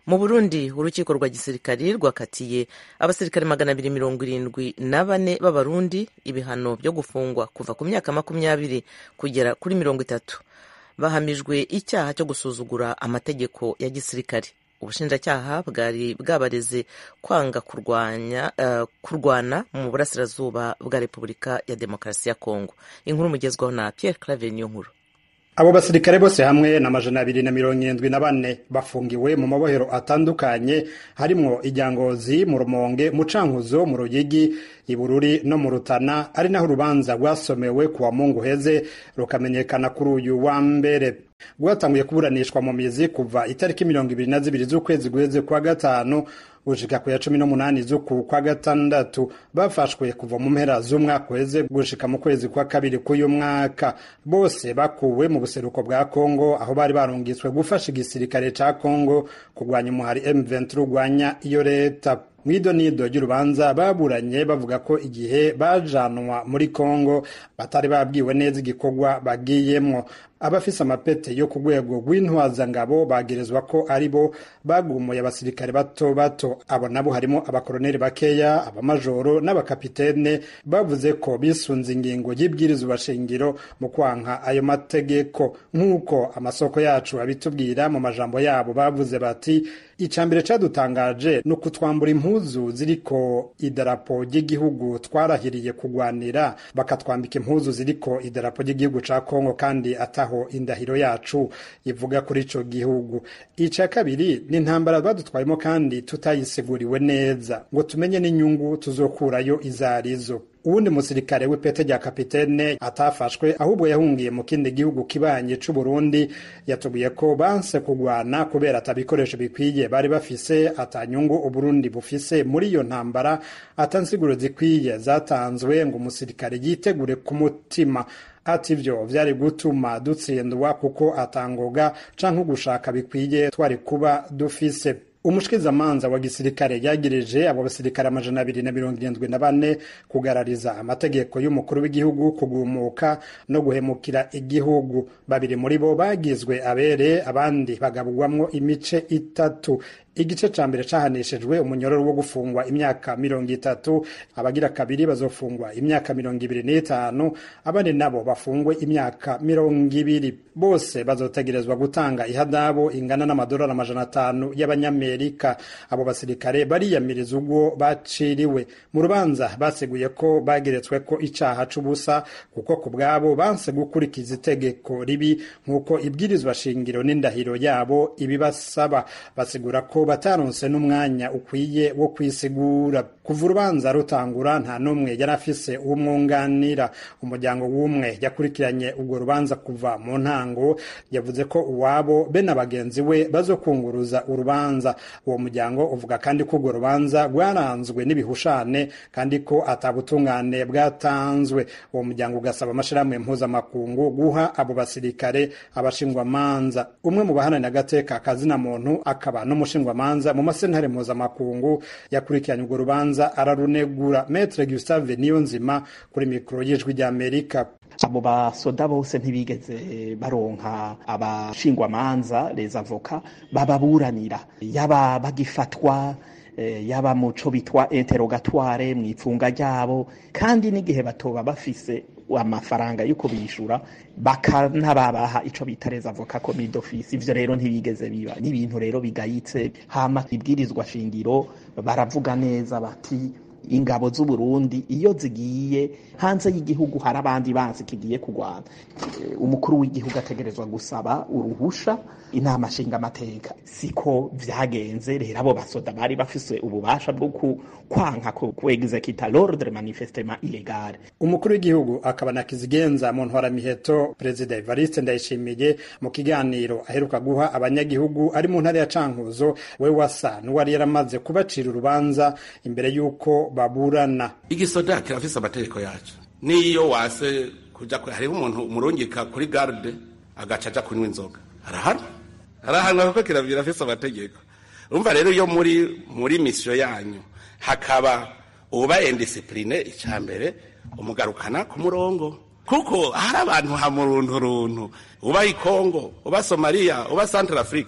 mu burundi urukiko rwa gisirikari rwakatiye abasirikare magana abiri mirongo irindwi na bane b'abarundi ibihano byo gufungwa kuva ku myaka makumyabiri kugera kuri mirongo itatu bahamijwe icyaha cyo gusuzugura amategeko ya gisirikare ubushinjacyaha bwari bwabareze kwanga kurwanya uh, kurwana mu burasirazuba bwa repubulika ya demokarasi ya kongo inkuru mugezwaho na pierre claver niyo nkuru abo basirikare bose hamwe na majana abiri na mirongo irindwi na bane bafungiwe mu mabohero atandukanye harimwo ijyangozi mu rumonge mu cankuzo mu ruyigi ibururi no mu rutana ari naho urubanza rwasomewe kuwa mungu heze rukamenyekana kuri uyu wa mbere rwatanguye kuburanishwa mu mizi kuva itariki mirongo ibiri na zibiri z'ukwezi guheze kwa gatanu gushika ku ya cumi n'umunani z'uku kwa gatandatu bafashwe kuva mu mpera z'umwaka uheze gushika mu kwezi kwa kabiri k'uyu mwaka bose bakuwe mu buseruko bwa kongo aho bari barungitswe gufasha igisirikare ca kongo kurwanya umuhari m23 urwanya iyo leta mwido nido ry'urubanza baburanye bavuga ko igihe bajanwa muri kongo batari babwiwe neza igikorwa bagiyemwo abafise amapete yo ku rwego rw'intwazangabo bagerezwa ko ari bo bagumuye abasirikare bato bato abo nabo harimo abakoroneli bakeya abamajoro n'abakapitene bavuze ko bisunze ingingo y'ibwirizwa shingiro mu kwanka ayo mategeko nk'uko amasoko yacu abitubwira mu majambo yabo bavuze bati icambere cadutangaje ni ukutwambura impuzu ziriko idarapo ry'igihugu twarahiriye kugwanira bakatwambika impuzu ziriko idarapo ry'igihugu ca kongo kandi ataho indahiro yacu ivuga kuri ico gihugu ica kabiri ni intambara badutwayemo kandi tutayisiguriwe neza ngo tumenye n'inyungu tuzokurayo izarizo uwundi musirikare w'ipete rya kapitene atafashwe ahubwo yahungiye mu kindi gihugu kibanye c'u Burundi yatubwiye ko banse kugwana kubera atabikoresho bikwiye bari bafise atanyungu Uburundi bufise muri iyo ntambara atansiguro zikwiye zatanzwe ngo umusirikare yitegure ku mutima ati ivyo vyari gutuma dutsindwa kuko atangoga canke ugushaka bikwiye twari kuba dufise umushikizamanza wa gisirikare yagirije abo basirikare amajana abiri na mirongo irindwi na bane kugarariza amategeko y'umukuru w'igihugu kugumuka no guhemukira igihugu babiri muri bo bagizwe abere abandi bagabwamwo imice itatu igice ca mbere cahanishijwe umunyororo wo gufungwa imyaka mirongo itatu abagira kabiri bazofungwa imyaka mirongo ibiri n'itanu abandi nabo bafungwe imyaka mirongo ibiri bose bazotegerezwa gutanga ihadabu ingana n'amadolari amajana atanu y'abanyamerika abo basirikare bariyamiriza ubwo baciriwe mu rubanza baseguye ko bageretswe ko icaha c'ubusa kuko ku bwabo banse gukurikiza itegeko ribi nk'uko ibwirizwa shingiro n'indahiro yabo ibibasaba basigura ko bataronse n'umwanya ukwiye wo kwisigura kuva urubanza rutangura nta n'umwe yari afise uwumwunganira umuryango w'umwe yakurikiranye urwo rubanza kuva mu ntango yavuze ko uwabo be na bagenzi we bazokunguruza urubanza uwo muryango uvuga kandi ko urwo rubanza rwaranzwe n'ibihushane kandi ko atabutungane bwatanzwe uwo muryango ugasaba amashirahamwe mpuzamakungu guha abo basirikare abashingwamanza umwe mu bahanani agateka kazina muntu akaba n'umushingwamanza mu masentare mpuzamakungu yakurikiranye urwo rubanza ararunegura metre gustave niyonzima kuri mikoro y'ijwi ry'amerika abo basoda bose ntibigeze baronka abashingwamanza les avoka bababuranira yaba bagifatwa yaba muco bitwa interogatoire mu ipfunga ryabo kandi n'igihe batoba bafise amafaranga yo kubishura bakanababaha ico bita les avocats commis d'office ivyo rero ntibigeze biba n'ibintu rero bigayitse hama ibwirizwa shingiro baravuga neza bati ingabo z'u Burundi iyo zigiye hanze y'igihugu hari abandi banzi kigiye kurwana umukuru w'igihugu ategerezwa gusaba uruhusha inama nshinga amateka siko vyagenze rero abo basoda bari bafise ububasha bwo kwanka ku executa l'ordre manifestement illegale umukuru w'igihugu akaba na kizigenza mu ntwaramiheto perezida Evariste Ndayishimiye mu kiganiro aheruka guha abanyagihugu ari mu ntara ya Cankuzo we wasa n'uwari yaramaze kubacira urubanza imbere y'uko baburana igisoda kirafise amategeko yacu niyo wase kuja hariho umuntu umurungika kuri garde agaca aja kunywa inzoga arahana arahanwa kuko kirafise amategeko urumva rero iyo muri muri misiyo yanyu hakaba uba indisipline icya mbere umugarukana ku murongo kuko hari abantu hamurunturuntu uba i Kongo uba Somalia uba Central Afrique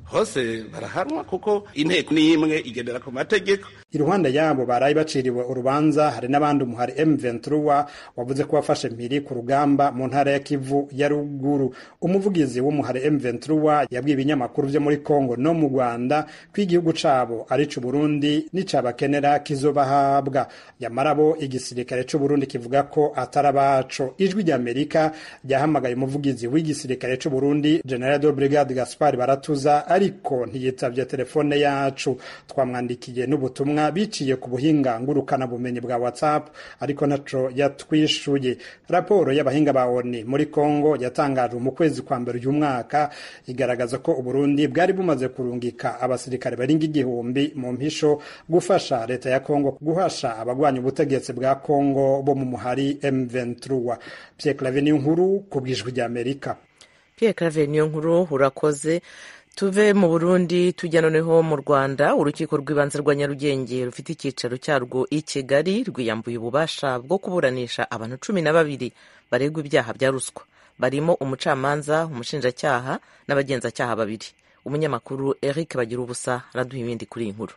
hose barahanwa kuko inteko ni imwe igendera ku mategeko iruhande yabo baraye baciriwe urubanza hari n'abandi umuhari M23 wavuze ko wafashe mpiri ku rugamba mu ntara ya Kivu ya ruguru umuvugizi w'umuhari M23 yabwiye ibinyamakuru vyo muri Kongo no mu Rwanda ko igihugu cabo ari c'u Burundi n'icabakenera kizobahabwa yamarabo igisirikare c'u Burundi kivuga ko atari abaco ijwi rya Amerika ryahamagaye umuvugizi w'igisirikare c'u Burundi General de Brigade Gaspard Baratuza ariko ntiyitavye telefone yacu twamwandikiye n'ubutumwa biciye ku buhinga ngurukana bumenyi bwa WhatsApp ariko naco yatwishuye raporo y'abahinga ba ONU muri Kongo yatangajwe mu kwezi kwa mbere uyu mwaka igaragaza ko Uburundi bwari bumaze kurungika abasirikare baringa igihumbi mu mpisho gufasha leta ya Kongo guhasha abagwanya ubutegetsi bwa Kongo bo mu muhari M23 Pierre Claver nkuru ku bwijwi rya Amerika Pierre Claver niyo nkuru urakoze tuve mu burundi tujya noneho mu rwanda urukiko rw'ibanze rwa nyarugenge rufite icyicaro cyarwo i kigali rwiyambuye ububasha bwo kuburanisha abantu cumi na babiri baregwa ibyaha bya ruswa barimo umucamanza umushinjacyaha n'abagenzacyaha babiri umunyamakuru eric bagira ubusa araduha ibindi kuri iyi nkuru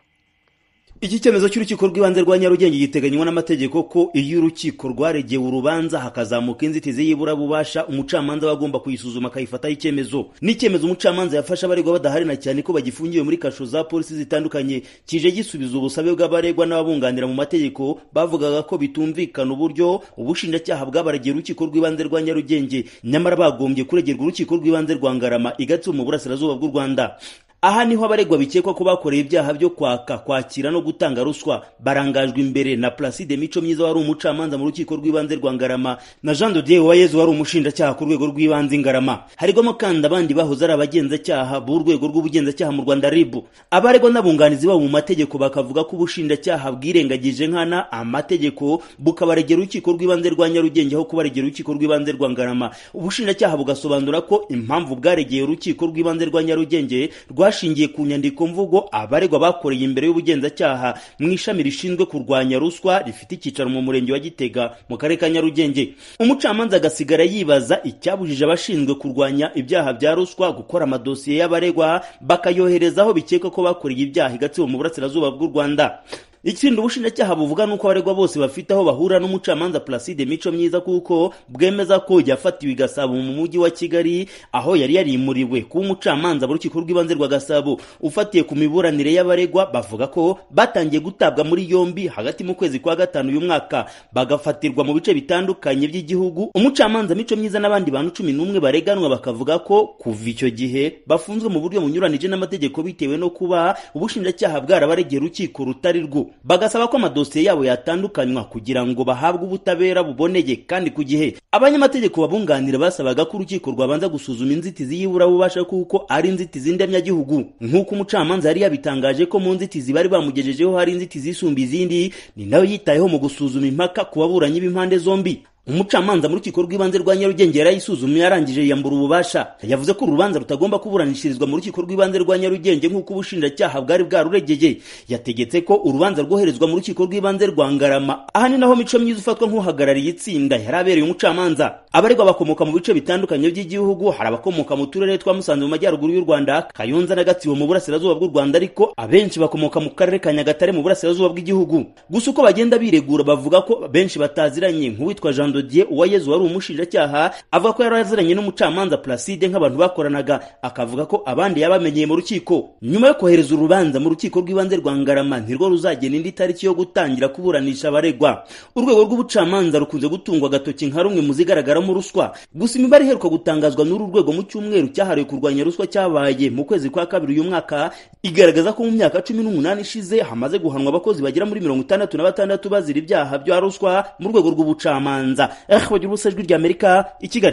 iki cyemezo cy'urukiko rw'ibanze rwa nyarugenge giteganywa n'amategeko ko iyo urukiko rwaregeye urubanza hakazamuka inzitizi y'iburabubasha umucamanza aba agomba kuyisuzuma akayifataho icyemezo n'icyemezo umucamanza yafashe abaregwa badahari na cyane ko bagifungiwe muri kasho za polisi zitandukanye kije gisubiza ubusabe bw'abaregwa n'ababunganira mu mategeko bavugaga ko bitumvikana uburyo ubushinjacyaha bwabaregeye urukiko rw'ibanze rwa nyarugenge nyamara bagombye kuregerwa urukiko rw'ibanze rwa ngarama igatsibo mu burasirazuba bw'u rwanda aha niho abaregwa bikekwa ko bakoreye ibyaha byo kwaka kwakira no gutanga ruswa barangajwe imbere na Placide Mico Myiza wari umucamanza mu rukiko rw'ibanze rwa Ngarama na Jean de Dieu Uwayezu wari umushinjacyaha ku rwego rw'ibanze Ngarama harigwamo kandi abandi bahoze ari abagenzacyaha b'urwego rw'ubugenzacyaha mu Rwanda RIB abaregwa n'abunganizi babo mu mategeko bakavuga ko ubushinjacyaha bwirengagije nkana amategeko bukabaregera urukiko rw'ibanze rwa Nyarugenge aho kubaregera urukiko rw'ibanze rwa Ngarama ubushinjacyaha bugasobanura ko impamvu bwaregeye urukiko rw'ibanze rwa Nyarugenge rwa bashingiye ku nyandiko mvugo abaregwa bakoreye imbere y'ubugenzacyaha mu ishami rishinzwe kurwanya ruswa rifite icyicaro mu murenge wa Gitega mu karere ka Nyarugenge umucamanza agasigara yibaza icyabujije abashinzwe kurwanya ibyaha bya ruswa gukora amadosiye y'abaregwa bakayohereza aho bikekwa ko bakoreye ibyaha igatsibo mu burasirazuba bw'u Rwanda ikindi ubushinjacyaha buvuga nuko abaregwa bose bafite aho bahura n'umucamanza Placide Mico Myiza kuko bwemeza ko yafatiwe i Gasabo mu mujyi wa Kigali aho yari yarimuriwe kuba umucamanza mu rukiko rw'ibanze rwa Gasabo ufatiye ku miburanire y'abaregwa bavuga ko batangiye gutabwa muri yombi hagati mu kwezi kwa gatanu uyu mwaka bagafatirwa mu bice bitandukanye by'igihugu umucamanza Mico Myiza n'abandi bantu cumi n'umwe bareganwa bakavuga ko kuva icyo gihe bafunzwe mu buryo bunyuranije n'amategeko bitewe no kuba ubushinjacyaha bwarabaregera urukiko rutari rwo bagasaba ko amadosiye yabo yatandukanywa kugira ngo bahabwe ubutabera buboneye kandi ku gihe abanyamategeko babunganira basabaga ko urukiko rwabanza gusuzuma inzitizi y'iburabubasha kuko ari inzitizi ndemyagihugu nk'uko umucamanza yari yabitangaje ko mu nzitizi bari bamugejejeho hari inzitizi isumba izindi ni nawe yitayeho mu gusuzuma impaka ku baburanyi b'impande zombi umucamanza mu rukiko rw'ibanze rwa nyarugenge yarayisuzumye yarangije yiyambura ububasha yavuze ko urubanza rutagomba kuburanishirizwa mu rukiko rw'ibanze rwa nyarugenge nk'uko ubushinjacyaha bwari bwaruregeye yategetse ko urubanza rwoherezwa mu rukiko rw'ibanze rwa ngarama aha ni naho mico myiza ufatwa nk'uhagarariye itsinda yari abereye umucamanza abaregwa bakomoka mu bice bitandukanye by'igihugu hari abakomoka mu turere twa musanze mu majyaruguru y'u rwanda kayonza na gatsibo mu burasirazuba bw'u rwanda ariko abenshi bakomoka mu karere ka nyagatare mu burasirazuba bw'igihugu gusa uko bagenda biregura bavuga ko benshi bataziranye nk'uwitwa jean Dodier Uwayezu wari umushinjacyaha avuga ko yari aziranye n'umucamanza Placide nk'abantu bakoranaga akavuga ko abandi yabamenyeye mu rukiko nyuma yo kohereza urubanza mu rukiko rw'ibanze rwa Ngarama ntirwo ruzagena indi tariki yo gutangira kuburanisha abaregwa urwego rw'ubucamanza rukunze gutungwa agatoki nka rumwe mu zigaragaramo ruswa gusa imibare iheruka gutangazwa n'uru rwego mu cyumweru cyahariwe kurwanya ruswa cyabaye mu kwezi kwa kabiri uyu mwaka igaragaza ko mu myaka cumi n'umunani ishize hamaze guhanwa abakozi bagera muri mirongo itandatu na batandatu bazira ibyaha bya ruswa mu rwego rw'ubucamanza bagira ubusa ijwi ry'amerika i kigali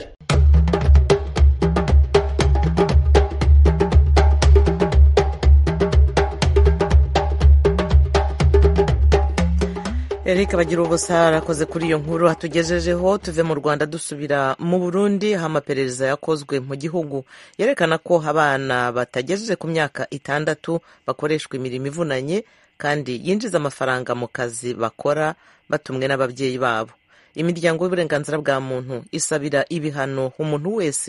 Eric bagira ubusa arakoze kuri iyo nkuru hatugejejeho tuve mu rwanda dusubira mu burundi aho amaperereza yakozwe mu gihugu yerekana ko abana batagejeje ku myaka itandatu bakoreshwa imirimo ivunanye kandi yinjiza amafaranga mu kazi bakora batumwe n'ababyeyi babo imiryango y'uburenganzira bwa muntu isabira ibihano umuntu wese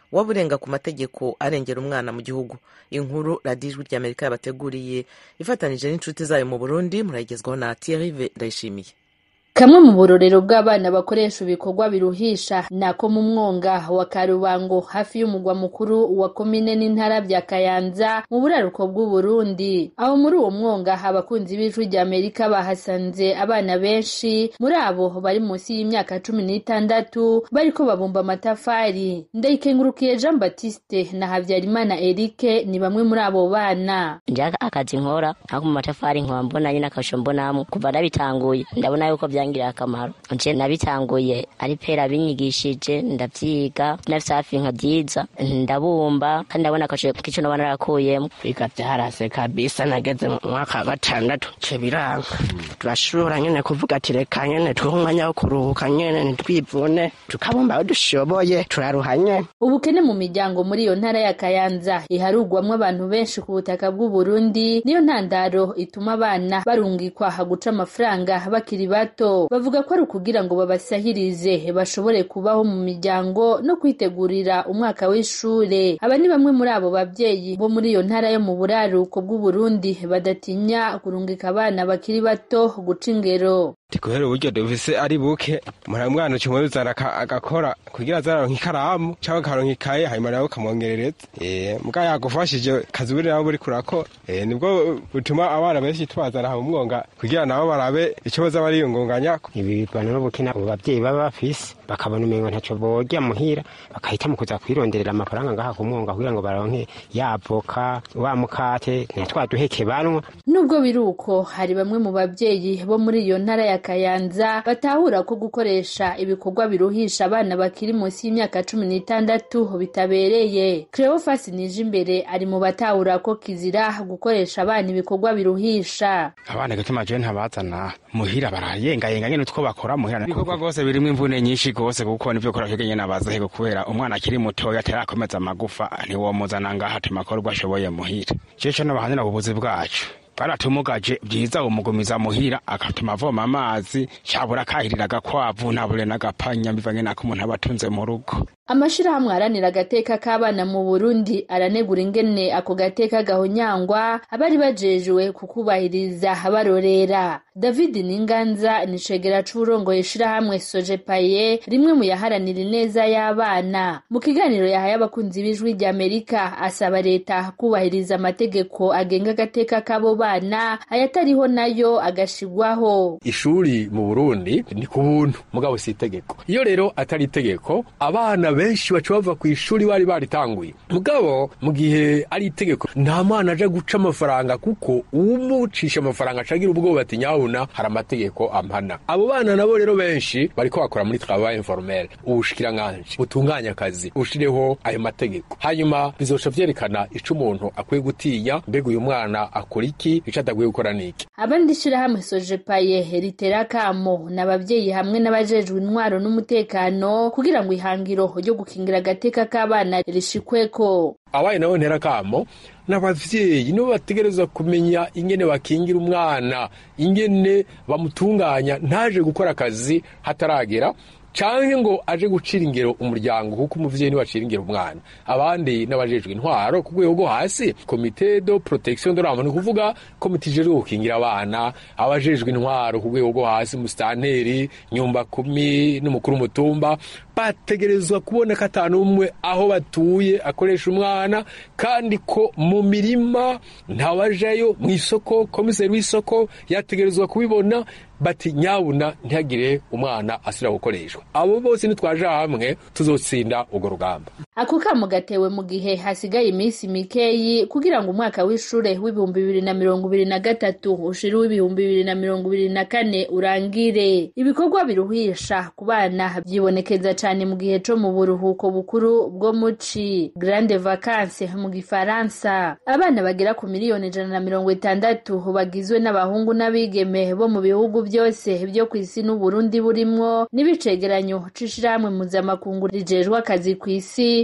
waba urenga ku mategeko arengera umwana mu gihugu inkuru radiyo ijwi ry'amerika yabateguriye ifatanije n'inshuti zayo mu burundi murayigezwaho na tiyarive ndayishimiye kamwe mu burorero bw'abana bakoresha ibikorwa biruhisha nako mu mwonga wa karubango hafi y'umugwa mukuru wa komine n'intara bya kayanza mu buraruko bw'uburundi aho muri uwo mwonga abakunzi b'ijwi rya amerika bahasanze abana benshi muri abo bari munsi y'imyaka cumi n'itandatu bariko babumba amatafari ndayikengurukiye jean baptiste na habyarimana erike ni bamwe muri abo bana njya akazi nkora ako mu matafari nkaba mbona nyine akasho mbonamo kuva nabitanguye ndabona yuko bya byangiriye akamaro nje nabitanguye ari pera binyigishije ndavyiga nafise hafi nka byiza ndabumba kandi ndabona akashoye kico noba narakuyemo kwiga vyarase kabisa nageze mu mwaka wa gatandatu ce biranga turashobora nyene kuvuga ati reka nyene tuhe umwanya wo kuruhuka nyene nitwivune tukabumba aho dushoboye turaruha nyene ubukene mu miryango muri iyo ntara ya kayanza iharugwamwo abantu benshi ku butaka bw'uburundi niyo ntandaro ituma abana barungikwa guca amafaranga bakiri bato bavuga ko ari ukugira ngo babasahirize bashobore kubaho mu miryango no kwitegurira umwaka w'ishure aba ni bamwe muri abo babyeyi bo muri iyo ntara yo mu buraruko bw'uburundi badatinya kurungika abana bakiri bato guca ingero tikuhera uburyo dufise ari buke umwana ucumwe bizana agakora kugira azaronka ikaramu cyangwa akaronka ikaye hanyuma nawe ukamwongerereza muga yagufashije kazi buri nabo buri kurakora nibwo butuma abana benshi tubazana mu mwonga kugira nabo barabe icyo baza bariyungunganya ibibana n'ubukene abo babyeyi baba bafise bakabona umengo ntaco borya muhira bakahitamo kuza kwironderera amafaranga ngaha ku mwonga kugira ngo baronke yavoka wa mukate na twa duheke banwa nubwo biri uko hari bamwe mu babyeyi bo muri iyo ntara ya kayanza batahura ko gukoresha ibikorwa biruhisha abana bakiri munsi y'imyaka cumi n'itandatu bitabereye cleofas nije imbere ari mu batahura ko kizira gukoresha abana ibikorwa biruhisha abana gituma jewe ntabazana muhira barayengayenga nyene utwo bakora muhira ibikorwa rwose birimwo imvune nyinshi rwose kuko nivyo kora cyo nyene abaza hego kubera umwana akiri mutoya atarakomeza amagufa ntiwomuzana ngaha ati makorwa ashoboye muhira ceco n'abahanira ububuzi bwacu baratumugaje byiza umugumiza muhira agatuma avoma amazi cyabura akahirira agakwavu ntabure n'agapanya bivanye n'ako umuntu aba atunze mu rugo amashirahamwe aharanira agateka k'abana mu burundi aranegura ingene ako gateka gahonyangwa abari bajejwe kukubahiriza barorera david ninganza ni cegera c'uburongoye ishirahamwe sojepaye rimwe mu yaharanira ineza y'abana mu kiganiro yahaye abakunzi b'ijwi rya amerika asaba leta kubahiriza amategeko agenga agateka k'abo bana ayatariho nayo agashigwaho ishuri mu burundi ni ku buntu mugabo si itegeko iyo rero atari itegeko abana benshi baca bava ku ishuri bari baritanguye mugabo mu gihe ari itegeko nta mwana aja guca amafaranga kuko uwumucisha amafaranga acagira ubwoba ati nyabuna hari amategeko ampana abo bana nabo rero benshi bariko bakora muri travail informel ubushikiranganji butunganya akazi bushireho ayo mategeko hanyuma bizoca vyerekana ico umuntu akwiye gutinya mbega uyu mwana akora iki ico adakwiye gukora niki abandi shirahamwe sojepaye ritera kamo n'abavyeyi hamwe n'abajejwe intwaro n'umutekano kugira ngo ihangiro ryo gukingira agateka k'abana rishikweko abaye nabo ntera kamo n'abavyeyi nibo bategerezwa kumenya ingene bakingira umwana ingene bamutunganya ntaje gukora akazi hataragera canke ngo aje gucira ingero umuryango kuko umuvyeyi niwe acira ingero umwana abandi n'abajejwe intwaro ku rwego rwo hasi komite de protection de l'enfant ni kuvuga komite ijejwe gukingira abana abajejwe intwaro ku rwego rwo hasi musitanteri nyumba kumi n'umukuru w'umutumba bategerezwa kubona ko atanu umwe aho batuye akoresha umwana kandi ko mu mirima ntawajayo mu isoko komiseri w'isoko yategerezwa kubibona bati nyabuna ntihagire umwana asubira gukoreshwa abo bose nitwaje hamwe tuzotsinda urwo rugamba ako kamo gatewe mu gihe hasigaye iminsi mikeyi kugira ngo umwaka w'ishure w'ibihumbi bibiri na mirongo ibiri na gatatu ushira w'ibihumbi bibiri na mirongo ibiri na kane urangire ibikorwa biruhisha ku bana byibonekeza cane mu gihe co mu buruhuko bukuru bwo muci grande vacance mu gifaransa abana bagera ku miliyoni ijana na mirongo itandatu bagizwe n'abahungu n'abigeme bo mu bihugu byose byo ku isi n'uburundi burimwo n'ibicegeranyo c'ishirahamwe mpuzamakungu rijejwe akazi ku isi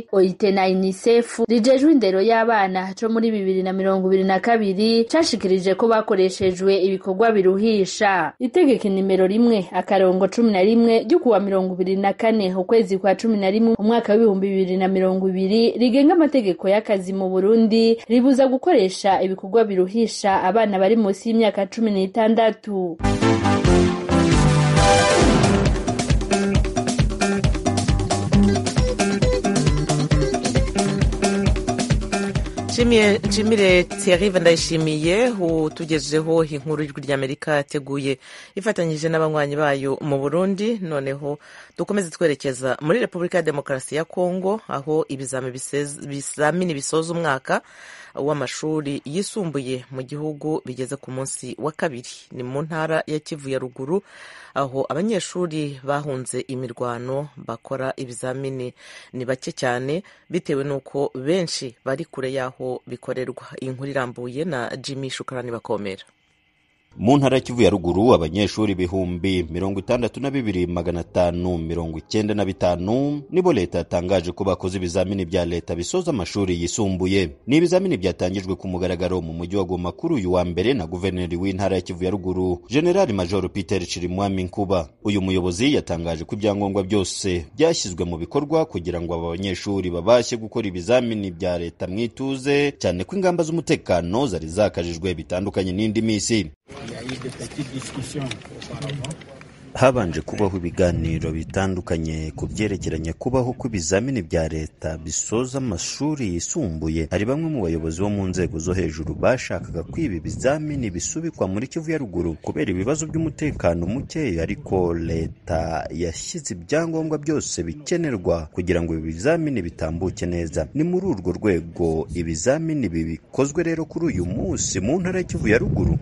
Burundi OIT na UNICEF rijejwe indero y'abana co muri bibiri na mirongo ibiri na kabiri cashikirije ko bakoreshejwe ibikorwa biruhisha itegeko nimero rimwe akarongo cumi na rimwe ryo kuwa mirongo ibiri na kane ukwezi kwa cumi na rimwe umwaka w'ibihumbi bibiri na mirongo ibiri rigenga amategeko y'akazi mu Burundi ribuza gukoresha ibikorwa biruhisha abana bari munsi y'imyaka cumi n'itandatu nshimire Thierry ndayishimiye utugejeho inkuru y'ijwi ry'amerika yateguye ifatanyije n'abanywanyi bayo mu burundi noneho dukomeze twerekeza muri repubulika ya demokarasi ya kongo aho ibizamini bisoza umwaka w'amashuri yisumbuye mu gihugu bigeze ku munsi wa kabiri ni mu ntara ya kivu ya ruguru aho abanyeshuri bahunze imirwano bakora ibizamini ni bake cyane bitewe n'uko benshi bari kure y'aho bikorerwa iyi nkuru irambuye na jimmy shukarani bakomera mu ntara ya kivu ya ruguru abanyeshuri ibihumbi mirongo itandatu na bibiri magana atanu mirongo icyenda na bitanu nibo leta yatangaje ko bakoze ibizamini bya leta bisoza amashuri yisumbuye ni ibizamini byatangijwe ku mugaragaro mu mujyi wa goma kuri uyu wa mbere na guverineri w'intara ya kivu ya ruguru generali major peter chirimwami nkuba uyu muyobozi yatangaje ko ibyangombwa byose byashyizwe mu bikorwa kugira ngo aba banyeshuri babashe gukora ibizamini bya leta mu ituze cyane ko ingamba z'umutekano zari zakajijwe bitandukanye n'indi minsi habanje kubaho ibiganiro bitandukanye ku byerekeranye kubaho kw'ibizamini bya leta bisoza amashuri yisumbuye hari bamwe mu bayobozi bo mu nzego zo hejuru bashakaga ko ibi bizamini bisubikwa muri kivu ya ruguru kubera ibibazo by'umutekano muke ariko leta yashyize ibyangombwa byose bikenerwa kugira ngo ibi bizamini bitambuke neza ni muri urwo rwego ibizamini bikozwe rero kuri uyu munsi mu ntara ya kivu ya ruguru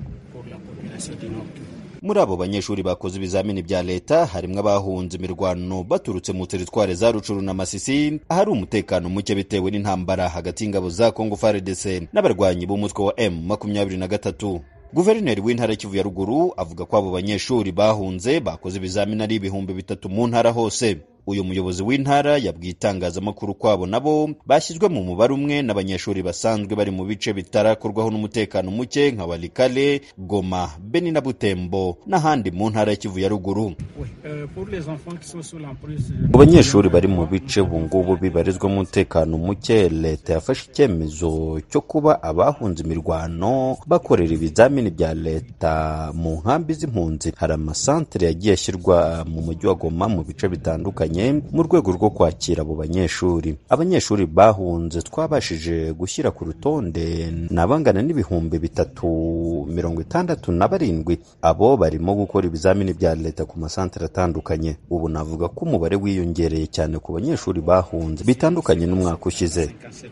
muri abo banyeshuri bakoze ibizamini bya leta harimo abahunze imirwano baturutse mu teritware za rucuru na masisi ahari umutekano muke bitewe n'intambara hagati y'ingabo za kongo frdc n'abarwanyi b'umutwe wa m makumyabiri na gatatu guverineri w'intara kivu ya ruguru avuga ko abo banyeshuri bahunze bakoze ibizamini ari ibihumbi bitatu mu ntara hose uyu muyobozi w'intara yabwiye itangazamakuru kwabo nabo bashyizwe mu mubare umwe n'abanyeshuri basanzwe bari mu bice bitarakorwaho n'umutekano muke nka walikale goma beni na butembo n'ahandi mu ntara ya kivu ya ruguru mu banyeshuri bari mu bice ubungubu bibarizwa mu umutekano muke leta yafashe icyemezo cyo kuba abahunze imirwano bakorera ibizamini bya leta mu nkambi z'impunzi hari amasantere yagiye ashyirwa mu mujyi wa goma mu bice bitandukanye mu rwego rwo kwakira abo banyeshuri abanyeshuri bahunze twabashije gushyira ku rutonde ni abangana n'ibihumbi bitatu mirongo itandatu na barindwi abo barimo gukora ibizamini bya leta ku masantere atandukanye ubu navuga ko umubare wiyongereye cyane ku banyeshuri bahunze bitandukanye n'umwaka ushize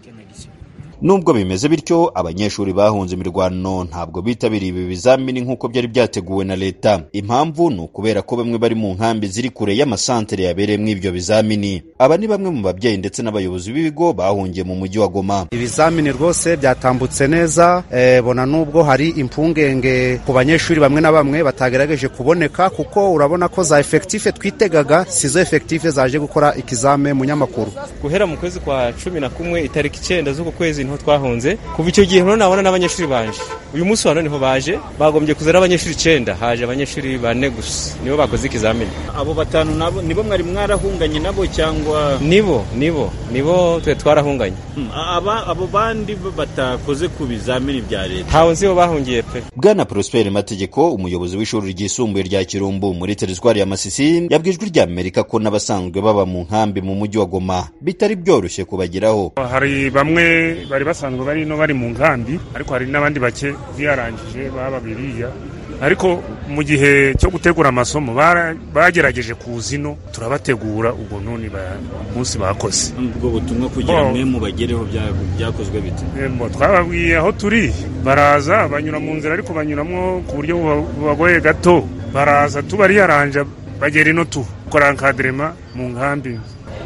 nubwo bimeze bityo abanyeshuri bahunze imirwano ntabwo bitabiriye ibi bizamini nk'uko byari byateguwe na leta impamvu ni ukubera ko bamwe bari mu nkambi ziri kure y'amasantere yabereyemo ibyo bizamini aba ni bamwe mu babyeyi ndetse n'abayobozi b'ibigo bahungiye mu mujyi wa goma ibizamini rwose byatambutse neza e, bona nubwo hari impungenge ku banyeshuri bamwe na bamwe batagerageje kuboneka kuko urabona ko za efekitife twitegaga sizo efekitife zaje gukora ikizame mu nyamakuru guhera mu kwezi kwa cumi na kumwe itariki icyenda z'uku kwezi niho twahunze kuva icyo gihe nabona n'abanyeshuri banje uyu munsi wa none niho baje bagombye kuza n'abanyeshuri icyenda haje abanyeshuri bane gusa nibo bakoze ikizamini abo batanu nabo nibo mwari mwarahunganye nabo cyangwa nibo nibo nibo twe twarahunganye aba abo bandi batakoze ku bizamini bya leta ntawe nzi bo bahungiye pe bwana prosper mategeko umuyobozi w'ishuri ryisumbuye rya kirumbu muri teritwari ya masisi yabwiye ijwi rya amerika ko n'abasanzwe baba mu nkambi mu mujyi wa goma bitari byoroshye kubageraho hari bamwe bari basanzwe bari no bari mu nkambi ariko hari n'abandi bake biyarangije baba biriya ariko mu gihe cyo gutegura amasomo bagerageje kuza ino turabategura ubwo none umunsi bakoze ubwo butumwa kugira mwe mubagereho byakozwe bite twababwiye aho turi baraza banyura mu nzira ariko banyuramo ku buryo bubagoye gato baraza tubariyaranja bagera ino tu gukora nkaderema mu nkambi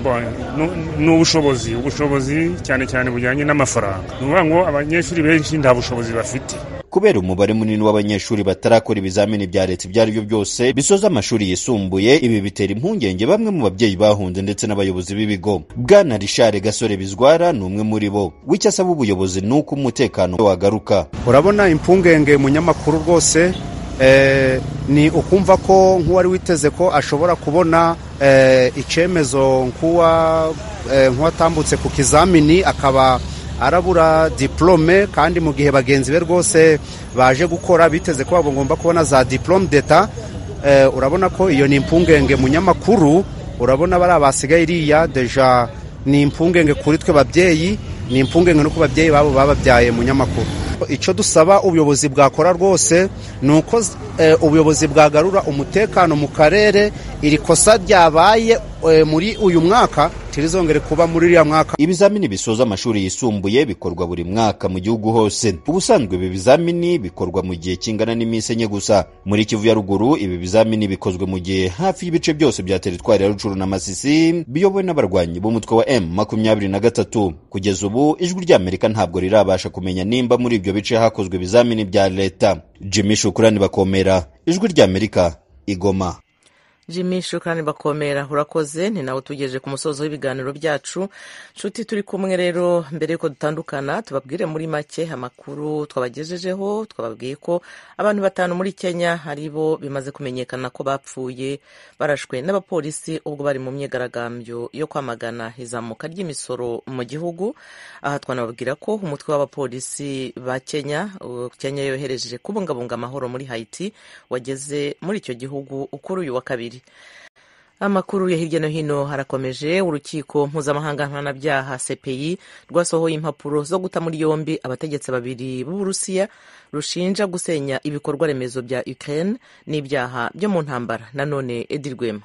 ni ubushobozi ubushobozi cyane cyane bujyanye n'amafaranga ni ukuvuga ngo abanyeshuri benshi nta bushobozi bafite kubera umubare munini w'abanyeshuri batarakora ibizamini bya leta ibyo ari byo byose bisoza amashuri yisumbuye ibi bitera impungenge bamwe mu babyeyi bahunze ndetse n'abayobozi b'ibigo bwana rishare gasore bizwara ni umwe muri bo w'icyo asaba ubuyobozi ni uko umutekano wagaruka urabona impungenge munyamakuru rwose eh, ni ukumva ko nk'uwari witeze ko ashobora kubona eh, icyemezo nk'uwa eh, nk'uwatambutse ku kizamini akaba arabura diplome kandi mu gihe bagenzi be rwose baje gukora biteze ko bagomba kubona za diplome d'etat eh, urabona ko iyo ni impungenge munyamakuru urabona bari abasigaye iriya deja ni impungenge kuri twe babyeyi ni impungenge no ku babyeyi babo bababyaye munyamakuru icyo dusaba ubuyobozi bwakora rwose ni uko eh, ubuyobozi bwagarura umutekano mu karere iri kosa ryabaye eh, muri uyu mwaka tirizongere kuba muri uriya mwaka ibizamini bisoza amashuri yisumbuye bikorwa buri mwaka mu gihugu hose ubusanzwe ibi bizamini bikorwa mu gihe kingana n'iminsi enye gusa muri kivu ya ruguru ibi bizamini bikozwe mu gihe hafi y'ibice byose bya teritwari ya rucuru na masisi biyobowe n'abarwanyi b'umutwe wa m makumyabiri na gatatu kugeza ubu ijwi ry'amerika ntabwo rirabasha kumenya nimba muri ibyo bice hakozwe ibizamini bya leta jimmy shukurani bakomera ijwi ry'amerika igoma jimmy shukrani bakomera urakoze ni nawe tugejeje ku musozo w'ibiganiro byacu nshuti turi kumwe rero mbere y'uko dutandukana tubabwire muri make amakuru twabagejejeho twababwiye ko abantu batanu muri kenya ari bo bimaze kumenyekana ko bapfuye barashwe n'abapolisi ubwo bari mu myigaragambyo yo kwamagana izamuka ry'imisoro mu gihugu aha twanababwira ko umutwe w'abapolisi ba kenya kenya yohereje kubungabunga amahoro muri haiti wageze muri icyo gihugu kuri uyu wa kabiri amakuru ya hirya no hino harakomeje urukiko mpuzamahanga mpanabyaha cpi rwasohoye impapuro zo guta muri yombi abategetsi babiri b'uburusiya rushinja gusenya ibikorwa remezo bya ukraine n'ibyaha byo mu ntambara nanone edi rwema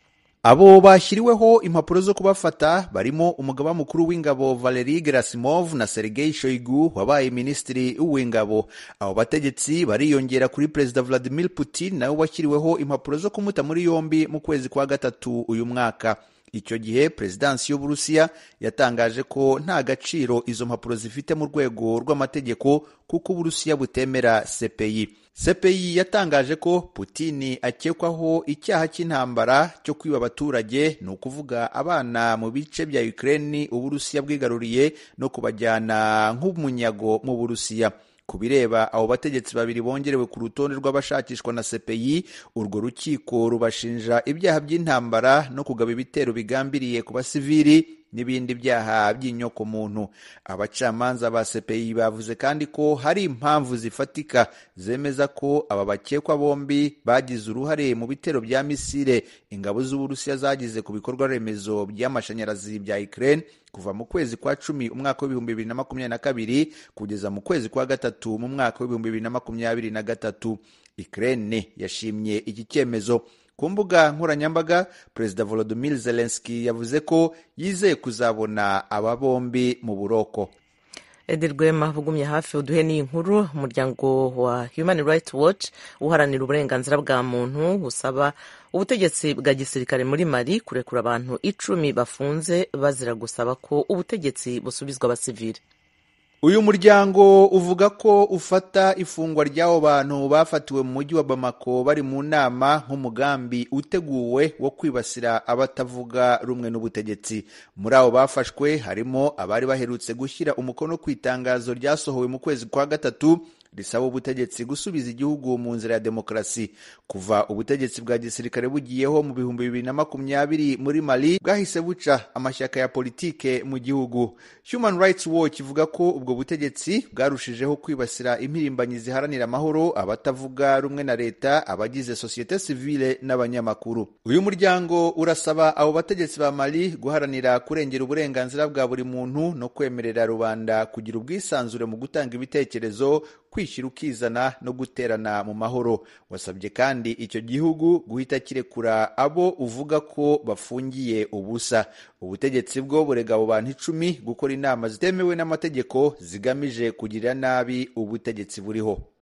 abo bashyiriweho impapuro zo kubafata barimo umugaba mukuru w'ingabo valeri gerasimov na sergei shoigu wabaye minisitiri w'ingabo abo bategetsi bariyongera kuri perezida vladimir putin nawe washyiriweho impapuro zo kumuta muri yombi mu kwezi kwa gatatu uyu mwaka icyo gihe perezidansi y'uburusiya yatangaje ko nta gaciro izo mpapuro zifite mu rwego rw'amategeko kuko uburusiya butemera cpi cpi yatangaje ko putini akekwaho icyaha cy'intambara cyo kwiba abaturage ni ukuvuga abana mu bice bya ukraine uburusiya bwigaruriye no kubajyana nk'umunyago mu burusiya ku bireba abo bategetsi babiri bongerewe ku rutonde rw'abashakishwa na cpi urwo rukiko rubashinja ibyaha by'intambara no kugaba ibitero bigambiriye ku basivili n'ibindi byaha by'inyokomuntu abacamanza ba cpi bavuze kandi ko hari impamvu zifatika zemeza ko aba bakekwa bombi bagize uruhare mu bitero bya misile ingabo z'uburusiya zagize ku bikorwa remezo by'amashanyarazi bya ukraine kuva mu kwezi kwa cumi umwaka w'ibihumbi bibiri na makumyabiri na kabiri kugeza mu kwezi kwa gatatu mu mwaka w'ibihumbi bibiri na makumyabiri na gatatu ukraine yashimye iki cyemezo ku mbuga nkoranyambaga perezida volodymyr zelensky yavuze ko yizeye kuzabona aba bombi mu buroko edi rwema ugumye hafi uduhe n'iyi nkuru umuryango wa human rights watch uharanira uburenganzira bwa muntu busaba ubutegetsi bwa gisirikare muri mali kurekura abantu icumi bafunze bazira gusaba ko ubutegetsi busubizwa abasivili uyu muryango uvuga ko ufata ifungwa ry'abo bantu bafatiwe mu mujyi wa bamako bari mu nama nk'umugambi uteguwe wo kwibasira abatavuga rumwe n'ubutegetsi muri abo bafashwe harimo abari baherutse gushyira umukono ku itangazo ryasohowe mu kwezi kwa gatatu risaba ubutegetsi gusubiza igihugu mu nzira ya demokarasi kuva ubutegetsi bwa gisirikare bugiyeho mu bihumbi bibiri na makumyabiri muri mali bwahise buca amashyaka ya politike mu gihugu human rights watch ivuga ko ubwo butegetsi bwarushijeho kwibasira impirimbanyi ziharanira amahoro abatavuga rumwe na leta abagize sosiyete sivile n'abanyamakuru uyu muryango urasaba abo bategetsi ba mali guharanira kurengera uburenganzira bwa buri muntu no kwemerera rubanda kugira ubwisanzure mu gutanga ibitekerezo kwishyira ukizana no guterana mu mahoro wasabye kandi icyo gihugu guhita kirekura abo uvuga ko bafungiye ubusa ubutegetsi bwo burega abo bantu icumi gukora inama zitemewe n'amategeko zigamije kugirira nabi ubutegetsi buriho